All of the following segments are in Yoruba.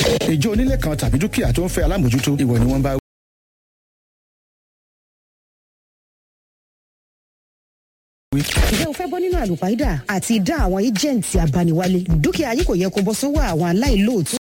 ìjọ onílé kan tàbí dúkìá tó ń fẹ́ alámòjútó ìwọ ni wọ́n bá wí. ǹjẹ́ o fẹ́ bọ́ nínú àlùpàídà àti ìdá àwọn ẹ́jẹ̀ǹtì abániwálé dúkìá yìí kò yẹ kó bọ́ sọ́wọ́ àwọn aláìlóòótọ́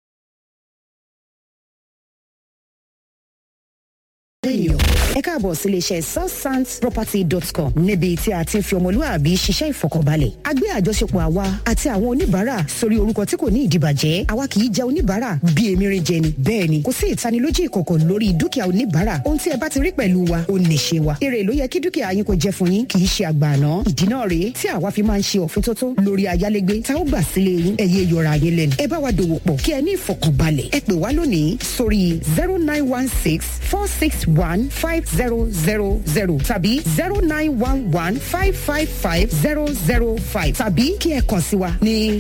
ènìyàn. ẹ káàbọ̀ sí iléeṣẹ́ southsandsproperty.com níbi tí a ti ń fi ọmọlúwàbí ṣiṣẹ́ ìfọkànbalẹ̀. a gbé àjọṣepọ̀ àwa àti àwọn oníbàárà sórí orúkọ tí kò ní ìdìbàjẹ́ àwa kì í jẹ oníbàárà bí emirin jẹ ni. bẹ́ẹ̀ ni kò sí ìtanilójú ìkọ̀kọ̀ lórí dúkìá oníbàárà ohun tí ẹ bá ti rí pẹ̀lú wa ó ní ṣe wa. èrè ló yẹ kí dúkìá yín kó jẹ fún yín kì í ṣe àgbà àná. ìdí náà rèé tí àwa fi máa ń ṣe òfintótó lórí ayálégbé tá ó gbà sílé yín ẹ̀yẹ yọra yín lẹ́nu. ẹ bá wa dòwò pọ̀ kí ẹ ní ìfọkànbalẹ̀ ẹ pè wá lónìí sórí zero nine one six four six one five zero zero zero tàbí zero nine one one five five five zero zero five tàbí kí ẹ kàn sí wa ní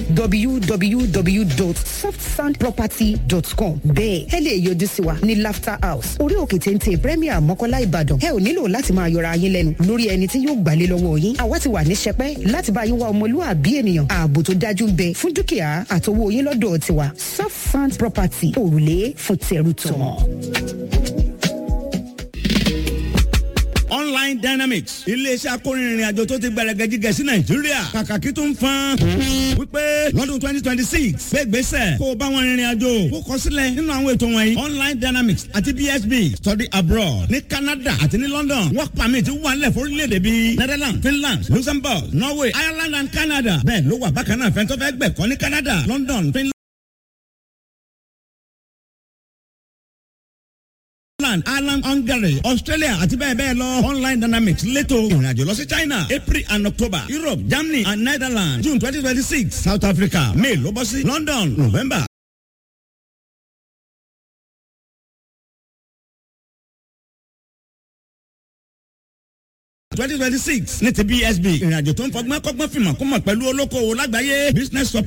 www.softsandproperty.com bẹ́ẹ̀ ẹ lè yọjú sí wa ní laughter house orí òkè téńté premier mọ́kọ́lá ìbàdàn ẹ ò nílò láti máa yọra yín lẹ́nu lórí ẹni tí yóò gbàlé lọ́wọ́ yín àwa ti wà ní sẹpẹ́ láti bá yín wá ọmọlúwàbí ènìyàn ààbò tó dájú ń bẹ fún dúkìá àtowó yín lọ́dọ̀ tiwa soft sand property òrùlé fún tẹrù tọmọ. online dynamics iléeṣẹ́ akórinrin àjò tó ti gbẹrẹgẹ jíjẹ sí nàìjíríà kàkàkí tó ń fan wípé lọ́dún twenty twenty six gbégbèsè kó o bá wọn rìnrìn àjò kó kọ sílẹ̀ nínú àwọn ètò wọ̀nyí online dynamics àti bsb study abroad ní canada àti ní london work permit wà nílẹ̀ fórílẹ̀-èdè bíi netherlands finland luxembourg norway ireland and canada bẹ́ẹ̀ ló wà bákan náà fẹ́ntọ́ fẹ́ gbẹ̀kọ́ ní canada london finland. Ireland, Ireland, Hungary, Australia àti bẹ́ẹ̀ bẹ́ẹ̀ lọ. Online Dynamics létò ìrìnàjò lọ sí China, April and October, Europe, Germany and Netherlands, June twenty twenty six, South Africa, May ló bọ́ sí London, November. twenty twenty six ní ti BSB ìrìnàjò tó ń fọgbọ́n kọ́gbọ́n fìmọ̀ kó mọ̀ pẹ̀lú olókoòwò lágbàáyé business support.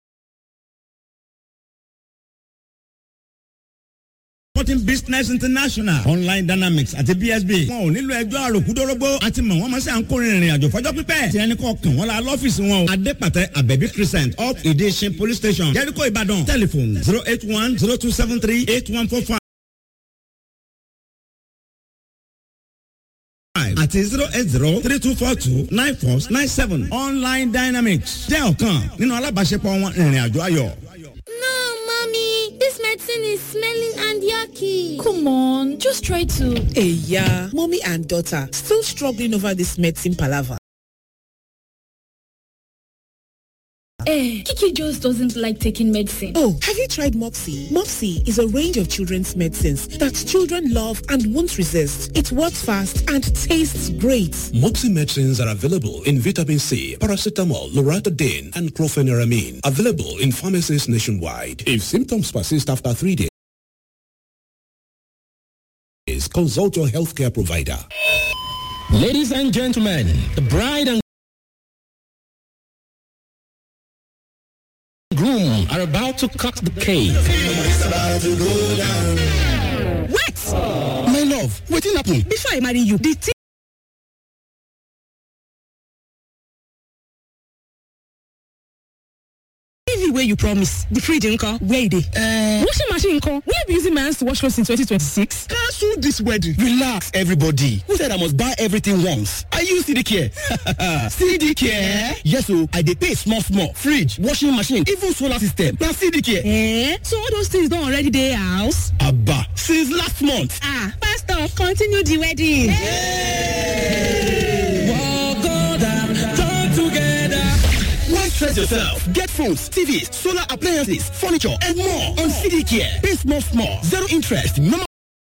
Sporting Business International Online Dynamics àti BSB. Wọn ò nílò ẹjọ́ àròkúdórógbó àti mọ̀ wọ́n máa ṣe à ń kórè ìrìn àjò fọjọ́ pípẹ́. Tí ẹni kọ́ kàn wọ́n la lọ́fíìsì wọn o. Adépàtẹ Abẹ́bí Crescent up Ìdíṣin Police Station Jericho Ìbàdàn tẹlifon zero eight one zero two seven three eight one four five. àti zero eight zero three two four two nine four nine seven Online Dynamics jẹ́ ọ̀kan nínú alábàáṣepọ̀ wọn ìrìn àjò ayọ̀. No, mommy, this medicine is smelling and yucky. Come on, just try to. Hey, yeah, mommy and daughter still struggling over this medicine palaver. Eh, Kiki just doesn't like taking medicine. Oh, have you tried Mopsy? Mopsy is a range of children's medicines that children love and won't resist. It works fast and tastes great. Mopsy medicines are available in vitamin C, paracetamol, loratadine, and chlorpheniramine. Available in pharmacies nationwide. If symptoms persist after three days, consult your healthcare provider. Ladies and gentlemen, the bride and groom are about to cut the cake. Wait! My love, wetin happen? Before I marry you, the TV wey you promise, the fridge nko, where e dey? Uh, washing machine nko, will you be using my hands to wash clothes in 2026? Cancel this wedding. Relax, everybody. Who said I must buy everything once? I use CD Care. CD Care? Yes, so I dey pay small small. Fridge, washing machine, even solar system. Na CD Care. Eh? So all those things don already dey house? Abba, since last month. Ah, pastor, continue the wedding. Why stress yourself? Get phones, TVs, solar appliances, furniture, and more on CD Care. Pay small small. Zero interest. Normal